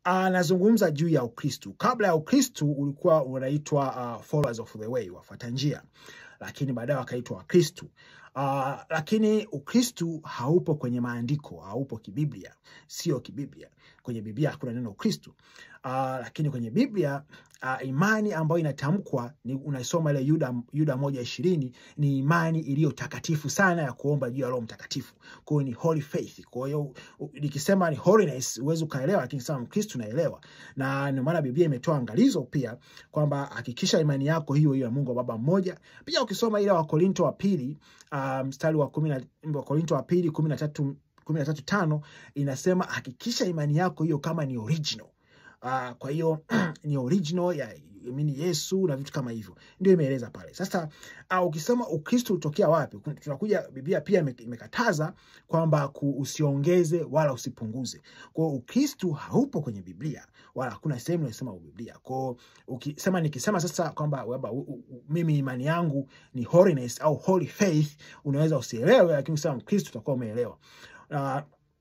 anazungumza juu ya Ukristu. Kabla ya Ukristu ulikuwa unaitwa uh, followers of the way, wafuata njia, lakini baadaye wakaitwa Wakristu. Uh, lakini Ukristu haupo kwenye maandiko, haupo kibiblia, sio kibiblia. Kwenye Biblia hakuna neno Ukristu. Uh, lakini kwenye Biblia uh, imani ambayo inatamkwa ni unasoma ile Yuda, Yuda moja ishirini ni imani iliyo takatifu sana ya kuomba juu ya Roho Mtakatifu. Kwa hiyo ni holy faith. Kwa hiyo u- nikisema ni holiness huwezi ukaelewa, lakini kama Mkristu naelewa, na ndio maana Biblia imetoa angalizo pia kwamba hakikisha imani yako hiyo hiyo ya Mungu wa Baba mmoja. Pia ukisoma ile Wakorinto wa pili uh, mstari wa kumi na Wakorinto wa pili kumi na tatu kumi na tatu tano inasema hakikisha imani yako hiyo kama ni original. Uh, kwa hiyo ni original ya amini Yesu na vitu kama hivyo, ndio imeeleza pale. Sasa uh, ukisema Ukristo ulitokea wapi, Kun- tunakuja Biblia pia ime- imekataza kwamba ku- usiongeze wala usipunguze. Kwa hiyo Ukristo haupo kwenye Biblia wala hakuna sehemu inasema Biblia. Kwa hiyo ukisema, nikisema sasa kwamba waba, u, u, mimi imani yangu ni holiness au holy faith, unaweza usielewe, lakini ukisema Mkristo utakuwa umeelewa. Uh,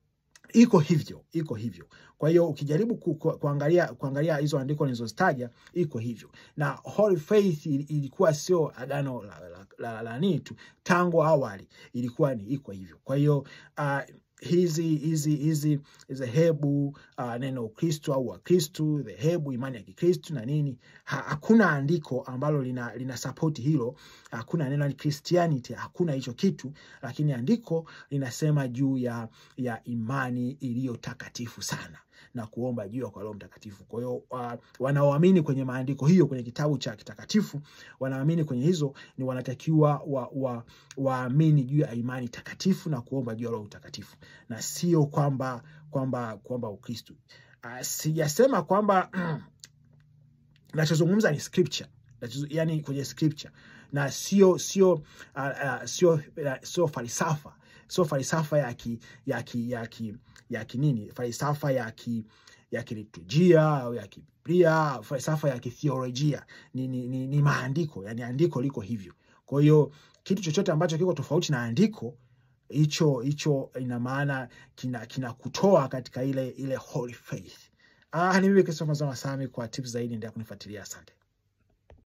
iko hivyo, iko hivyo. Kwa hiyo ukijaribu ku, ku, kuangalia kuangalia hizo andiko nilizozitaja iko hivyo, na holy faith ili- ilikuwa sio agano la, la, la, la, la nini tu, tangu awali ilikuwa ni iko hivyo. Kwa hiyo uh, hizi hizi hizi dhehebu uh, neno Ukristo au Wakristu, dhehebu imani ya Kikristu na nini, ha, hakuna andiko ambalo lina, lina sapoti hilo. Hakuna neno ni Christianity, hakuna hicho kitu, lakini andiko linasema juu ya ya imani iliyo takatifu sana na kuomba juu ya kwa Roho Mtakatifu. Kwa hiyo uh, wanaoamini kwenye maandiko hiyo kwenye kitabu cha kitakatifu, wanaamini kwenye hizo, ni wanatakiwa wa, wa, waamini juu ya imani takatifu na kuomba juu ya Roho Mtakatifu, na sio kwamba kwamba kwamba Ukristo. Uh, sijasema kwamba nachozungumza ni scripture Nachozo- yani kwenye scripture na sio sio uh, uh, sio uh, sio falsafa sio falsafa ya ki, ya ki, ya ki, ya kinini falsafa ya ki ya kiliturujia au ya kibiblia falsafa ya kithiolojia ni, ni, ni, ni maandiko yani andiko liko hivyo kwa hiyo kitu chochote ambacho kiko tofauti na andiko hicho hicho ina maana kina kinakutoa katika ile ile holy faith ah ni mimi Christopher Mazama Sami kwa tips zaidi endelea kunifuatilia asante